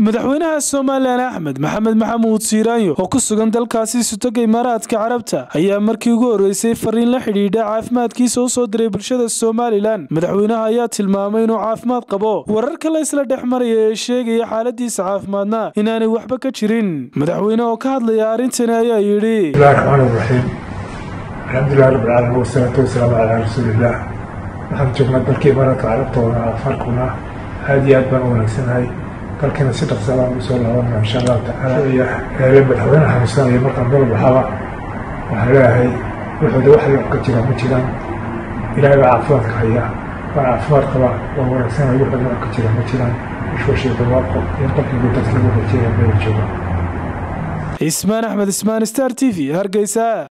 madaxweynaha somalilan axmed maxamed maxamuud siiraanyo oo ku sugan dalkaasi sutoga imaaraadka carabta ayaa markii ugu horreysay fariin la xidhiidha caafimaadkiisa u soo diray bulshada somalilan madaxweynaha ayaa tilmaamay inuu caafimaad qabo wararka la isla dhex maraya ee sheegaya xaaladiisa caafimaadna inaanay waxba ka jirin madaxweyne oo ka hadlaya arrintani ayaa yidhi bismillahi raxmaani raxiim alxamdulilah rabbi alcaalamiin wasalaatu wasalaamu calaa rasuuliillah waxaan joognaa dalka imaaraadka carabtoona afarkuna aada iyo aad baan u wanaagsanahay dalkana si dhaqsa baan usoo laabanaa insha allahu tacaala iyo eele madaxweyne xanuunsanaya markaan dal baxaba waxaan leeyahay wuxuuda wax yar ka jira ma jiraan ilaahay baa caafimaadka haya waan caafimaad qabaa waan wanaagsanaya wuxuuda wax ka jira ma jiraan ishwashii dawaaqo iyo qofkiibu dadka lagu rajeeya meela jooga cismaan axmed ismaan star t v hargeysa